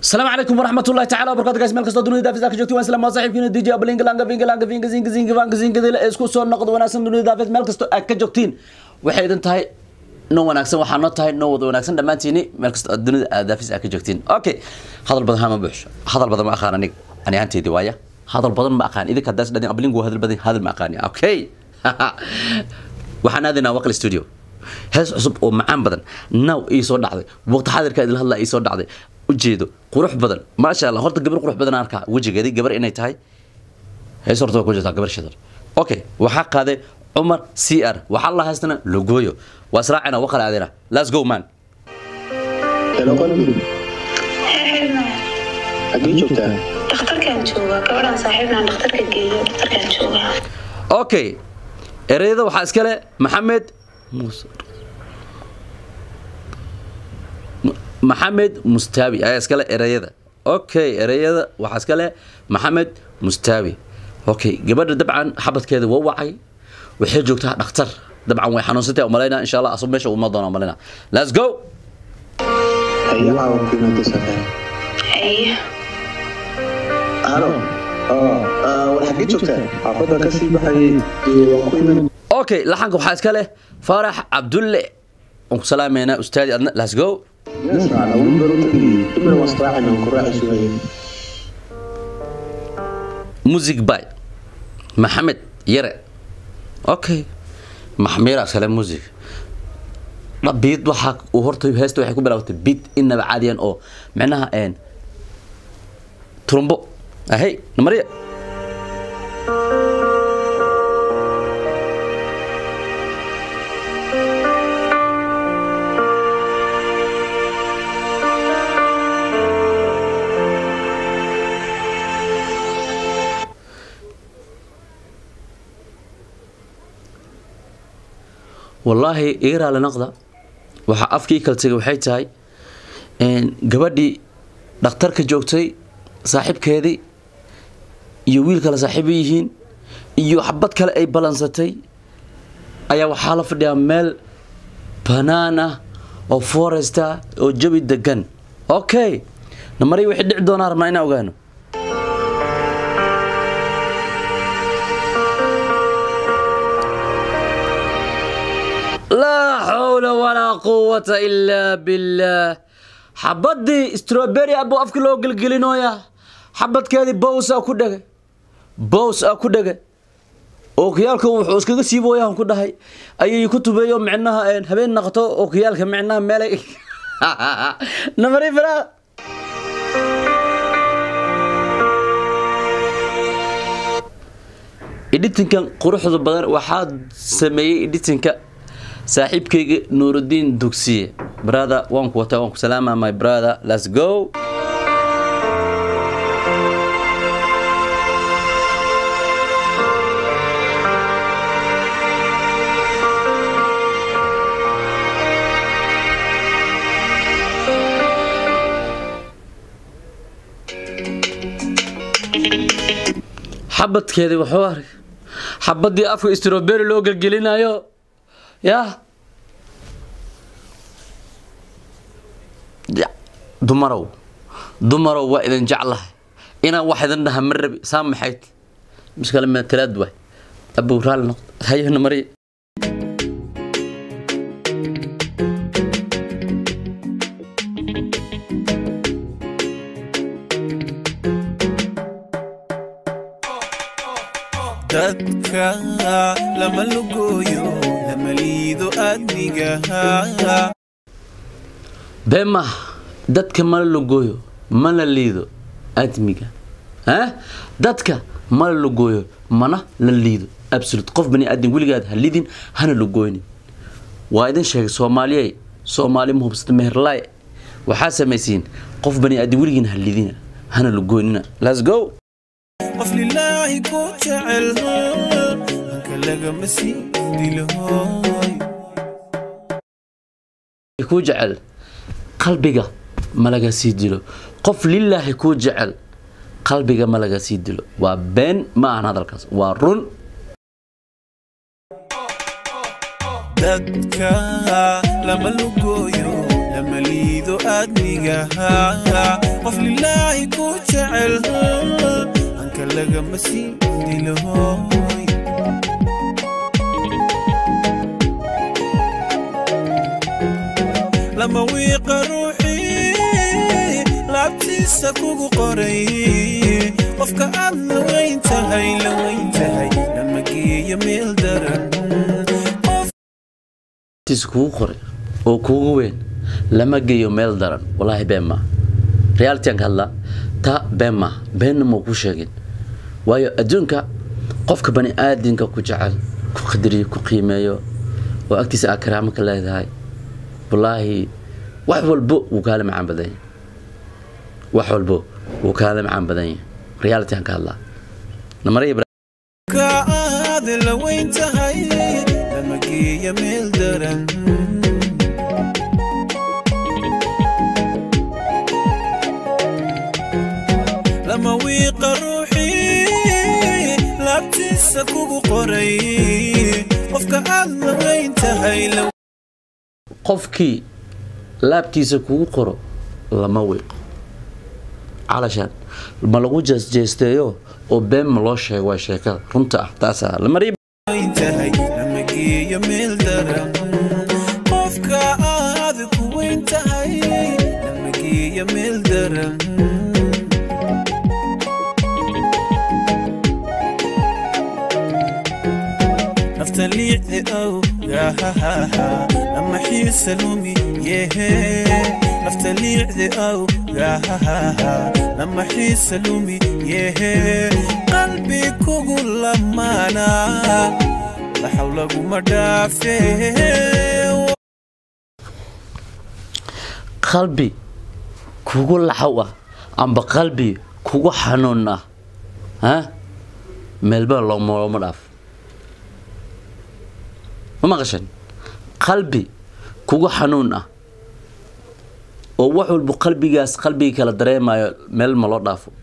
السلام عليكم ورحمة الله تعالى وبركاته guys meel kastoo dunida daafis ka joogtiin waan islaam saaxiibkiina DJ Ablinga langa finga langa finga zinga zinga vanga zinga dila isku soo noqdo wanaagsan dunida daafis meel kastoo aad ka joogtiin waxay idin tahay no wanaagsan waxaa noo tahay no wada wanaagsan dhammaantiini meel kastoo aad dunida aad daafis aad ka joogtiin okay hadal badan hama buuxsho hadal badan ma aqaan aniga ani ahaanteedii waaya hadal badan ma aqaan idinka daas dhadin Ablinga waa hadal badan hadal ma aqaani okay waxaan aadaynaa waqli studio hees cusub oo macaan badan now ii soo dhacday waqti xaadirka idil hadlaa ii soo dhacday ujeedo qurux badan maasha allah horta gabar qurux badan arkaa wejigeedii gabar inay tahay hees horta waa ku jirtaa gabar shidar okay waxaa qaaday cumar c r waxaa la haystana logooyo waa israacina waqal aadina let's go man Hello, qalbi. Xagee joogtaa? dhakhtarkaan joogaa gabadhaan saaxiibnaan dhakhtarka geeyo dhakhtarkaan joogaa okay ereyada waxaa iskale maxamed muuse M- maxamed mustaawi ayaa iskale ereyada okay ereyada waxaa iskale maxamed mustaawi okay gabadha dabcan xabadkeeda waa wacay waxay joogtaa dhakhtar dabcan way xanuunsantay umalayna insha allah asub meesha uma doona umalayna let's go Haye caawa ku imaatay safar. haye Halo. Oo, ah, war xagee joogtaa? Xaafadda ka sii baxayay. Ee, waan ku iman. okay laxanka waxaa iska leh faarax cabdulle waan ku salaameynaa ustaadi adna let's go Yes, raacna, weli baro tagi. Dumar waan israacayna, waan ku raaci sugayay. music by maxamed yare okay maxmiira iskale music dha biid waxaa uu horta heesta waxay ku bilaabatay biid inaba caadiyan oo micnaha een turumbo ahey namariya wallaahi iga raali noqda waxaa afkii kala tegay waxay tahay een, gabadhii dhakhtarka joogtay saaxiibkeedii iyo wiil kale saaxiibo yihiin iyo xabad kale ay balansatay ayaa waxaa la fadhiyaa meel banaan ah oo forest ah oo jawi degan okay namari wixii dhici doonaa rabnaa inaan ogaano laa xawla walaa quwata ilaa billaah xabadii strawberry abuu afka loo gelgelinooya xabadkeedii bows aa ku dhegay bows aa ku dhegay ookiyaalka wuxuu iskaga siibooyaan ku dhahay ayay ku tubeeyo micnaha een, habeen naqto ookiyaalka micnaha meelay namari firaa editinkan quruxda badan waxaa sameeyey editinka saaxiibkayga nuurudiin dugsiye brother waan ku wataa waan ku salaama my brother let's go xabadkeedii wuxuu arkay xabadii afka strawberry loo gelgelinayo yaa Ya, dumarow dumarow waa idin jeclahay inaan wax idin dhaha ma rabi saa maxayd miskale matalaad waay abow raali noqdo hayana mariya dadka lama lugooyo lama liido adnigaha been maaha dadka mala logooyo mana liido admiga ah dadka mala logooyo mana la liido absolute qof bani aadam weligaad ha lidin hana logooynin waa idin sheegay soomaaliyey soomaali mahubsata meherlaay waxaa samaysiin qof bani aadam weligiin ha lidina hana logooynina let's go qof lilaahi ku jecel hanka lagama sii dilahoy kuu jecel qalbiga ma laga sii dilo qof lilaahi kuu jecel qalbiga ma laga sii dilo waa been ma ahan hadalkaas waa run dadka lama lugooyo lama liido adnigaha qof lilaahi jecel anka lagama sii dilahoy lama wiiqa ruuxii laabtiisa kugu qoray qofka aad la weyn tahay la weyn tahay lama geeyo meel daran tiisa kugu qoray oo kugu weyn lama geeyo meel daran walaahi been maa realityaan ka hadlaa taa been maa beenna mau ku sheegin waayo adduunka qofka bani aadinka ku jecel ku qadariyo ku qiimeeyo oo agtiisa aa karaamo ka leedahay wallaahi wax walbo wuu kaala macaan badan yahay wax walbo wuu kaala macaan badan yahay realityaan ka hadlaa namara ka aad la weyn tahay lama geeyo meel daran lama wiiqa ruuxii laabtiisa kugu qoray qofka aad la weyn tahay la qofkii laabtiisa kugu qoro lama wiiqo calashaan ma lagu jeesjeesteeyo oo been ma loo sheego waa sheekada runta ah taasaa lamariya weyn tahay lama geeyo meel daran qofka aad ku weyn tahay lama geeyo meel daran nafta liicdi ow gahahaha lama xiisa lumi yehe nafta liicdi ow gahahaha lama xiisa lumi yehe qalbi kugu lamaana laxaw laguma dhaafe qalbi kugu laxaw ah amba qalbi kugu xanuun ah ha meelba looma looma dhaaf ma maqashan qalbi kugu xanuun ah oo wax walba qalbigaas qalbiga kala dareemayo meel ma loo dhaafo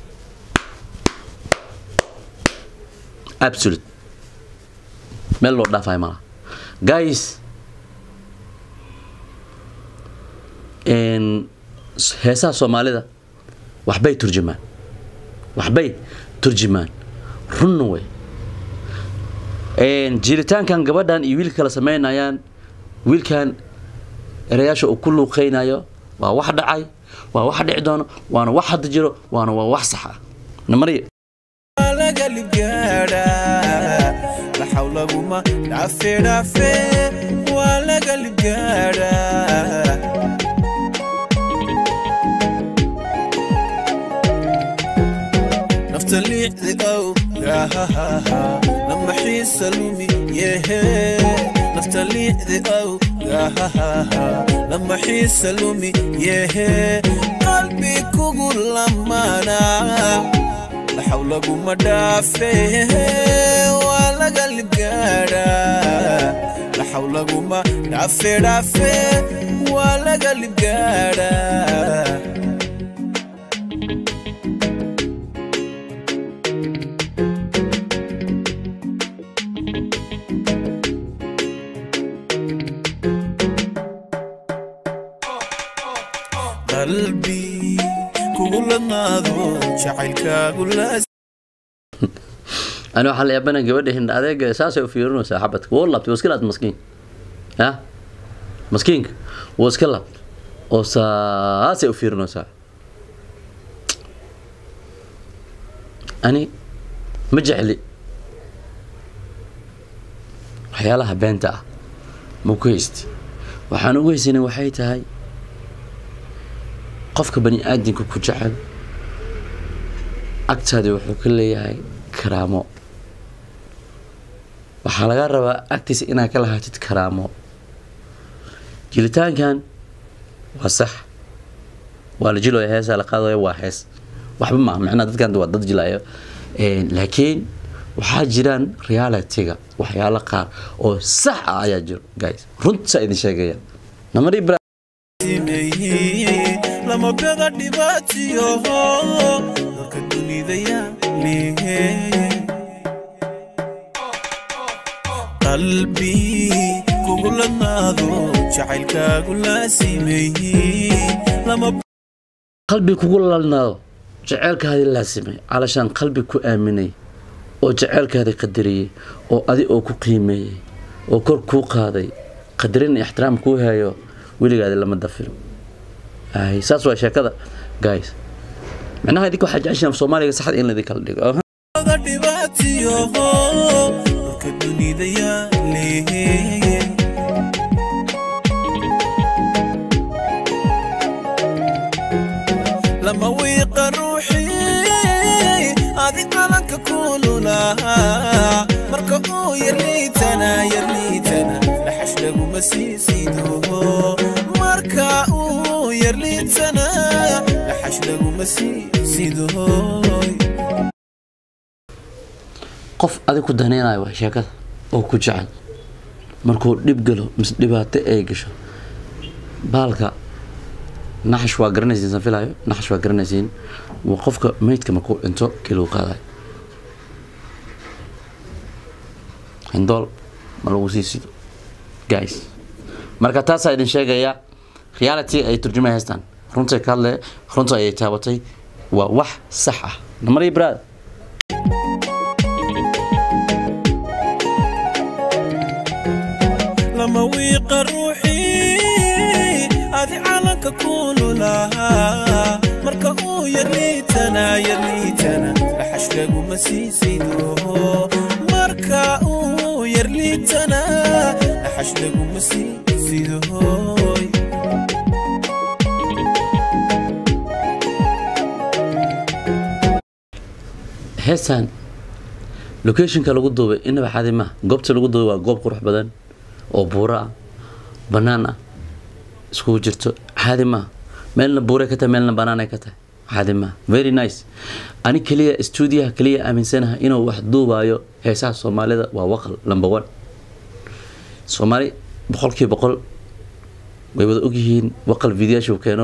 absolute meel loo dhaafayo malaha guys heesaha soomaalida waxbay turjumaan waxbay turjumaan runna wey jiritaankan gabadhan iyo wiilka kala sameynayaan wiilkan erayaasha uu ku luuqeynayo waa wax dhacay waa wax dhici doono waana wax hadda jiro waana waa wax sax ah namariya laga libgaadha laxaw laguma dhaafe dhaafe waa laga libgaadha nafta liicdi ow gahahaha lama xiisa lumi yehe nafta liicdi ow gahahaha lama xiisa lumi yehe qalbi kugu lamaana laxaw laguma dhaafe waa laga libgaadha laxaw laguma dhaafe dhaafe waa laga libgaadha qalbi kugu lamaado jacaylkaagu laas ani waxaa la yaabana gabadha hindha adeega saasay u fiirinaysaa xabadka wuu laabtay wuu iska laabtay maskiin ya maskiinka wuu iska laabtay oo saasay u fiirinaysaa ani ma jecli waxyaalaha beenta ah ma ku haysti waxaan ugu haysanay waxay tahay qofka bani aadamka ku jecel agtaadi wuxuu ka leeyahay karaamo waxaa laga rabaa agtiisa inaad ka lahaatid karaamo jilitaankan waa sax waa la jilooya heesaa la qaadayo waa hees waxba maaha macnaha dadkan waa dad jilayo laakiin waxaa jiraan realityga waxyaalo qaar oo sax ah ayaa jiro guys runtaa idin sheegaya namari lama bega dhibaatiyo dalka dunida yaalihe qalbi kugu lamaado jacaylkaagu laasimeeye lama qalbi kugu lalnaado jeceelkaadii laasimay calashaan qalbi ku aaminay oo jeceelkaadii qadariyey oo adi oo ku qiimeeyey oo kor kuu qaaday qadarin iyo ixtiraam kuu heeyo weligaadi lama dafiro ay saas waa sheekada guys micnaha idinka waxaa jeceshiin af soomaaliga saxda in laidin kala dhigo Aha. oga dhibaatiyo dhulka dunida yaale lama wiiqa ruuxii adi calanka kululahaa marka uu yarliitana yarliitana dhaxash laguma sii sido marka uu yarliitana dhaxash laguma sii sido qof adig ku danaynayo waa sheekada oo ku jecel markuu dhib galo mise dhibaato ay gasho baalka naxash waa garanaysiin san filayo naxash waa garanaysiin waa qofka meydka markuu dhinto kii lagu qaadayo hindool ma lagu sii sido guys marka taasaa idin sheegaya reality ay turjumay haystaan runtay ka hadle runta ayay taabatay waa wax sax ah namari brad lama wiiqa ruuxii adi calanka kululahaa marka uu yarliitana yarliitana dhaxash laguma sii sido marka uu yarliitana dhaxash laguma sii sido heestan locationka lagu duubay inaba xadi maha goobta lagu duubay waa goob qurux badan oo buuro ah banaan ah iskugu jirto caadi maha meelna buuray ka tahay meelna banaanay ka tahay caadi maha very nice ani keliya stuudiyaha keliya aaminsanaha inuu wax duubayo heesaha soomaalida waa waqal number one soomaali boqolkiiba boqol way wada ogyihiin waqal videoyaashu keeno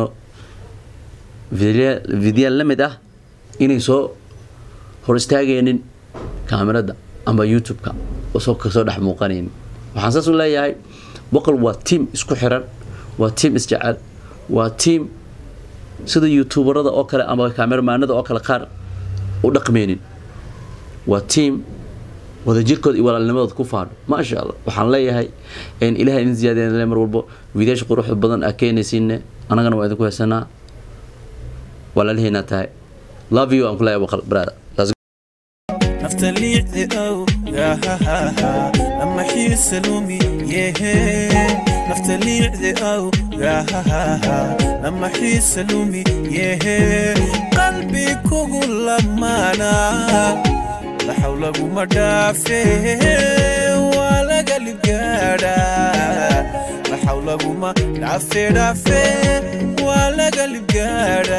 video la mid ah inay soo hor istaagaynin kaamirada amba youtube-ka soo kasoo dhex muuqanaynin waxaan saas u leeyahay boqol waa tiam isku xiran waa tiam isjecel waa tiam sida youtuberada oo kale ama kaameramaanada oo kale qaar u dhaqmeynin waa tiam wadajirkooda iyo walaalnimadooda ku faadho maasha allah waxaan leeyahay ilahay idin ziyaadeen mar walbo wiidaasha quruxda badan aa keenaysiine annagana waa idinku haysanaa walaaliheenaa tahay love you aan ku leeyahay boqol brother Let's go. nafta liicdi ow gahahaha lama xiisa lumi yehe nafta liicdi ow gahahaha lama xiisa lumi yehe qalbi kugu lamaana laxaw laguma dhaafe waa laga libgaadha laxaw laguma dhaafe dhaafe waa laga libgaadha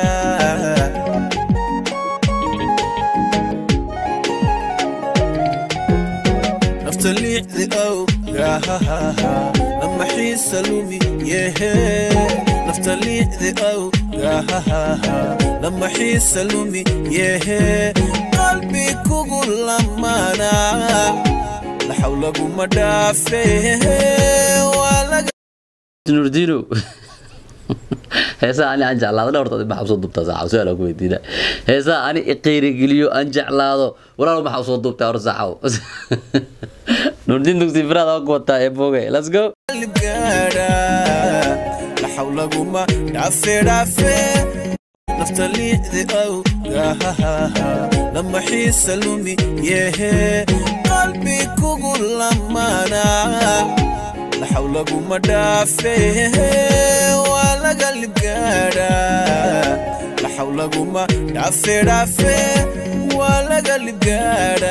nafta liicdi ow gahahaha lama xiisa lumi yehe nafta liicdi ow gahahaha lama xiisa lumi yehe qalbi kugu lamaana laxaw laguma dhaafe waa laga nurdino heesaha ani aan jeclaado dhowrta maxaa usoo duubtaa saaxaw su-aal aan ku weydiina heesaha ani iqiirigeliyo aan jeclaado walaal maxaa usoo duubtaa hor saaxaw nurdin dugsi firaad aan ku wataa ee boogay let's go libgaadha laxaw laguma dhaafe dhaafe nafta liicdi ow gahahaha lama xiisa lumi yehe qalbi kugu lamaana laxaw laguma dhaafe waa laga libgaadha laxaw laguma dhaafe dhaafe waa laga libgaadha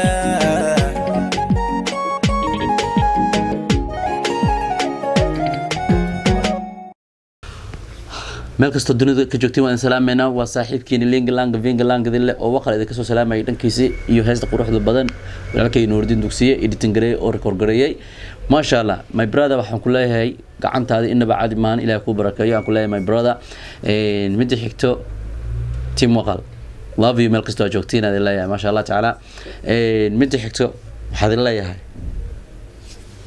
meel kastoo dunida ka joogtiin waan idin salaameynaa waa saaxiibkiini lingalanga vingalangdile oo waqal idinka soo salaamayay dhankiisi iyo heesta quruxda badan walaalkay nuurdin dugsiye editing gareeyey oo record gareeyey maasha allah my brother waxaan ku leeyahay gacantaada inaba cadi maan ilaah kuu barakeeyo aan ku leeyahay my brother midda xigto tim waqal love you meel kastoo aad joogtiin aad leeyahay maasha allah tacaala midda xigto waxaad idin leeyahay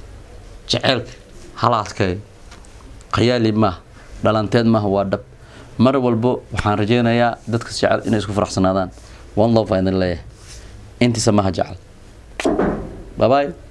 jeceelka halaadkay qayaali maaha dhalanteed maaha waa dhab mar walbo waxaan rajeynayaa dadka jecel inay isku faraxsanaadaan one love baan idin leeyahay intiisa maha jecel bye bye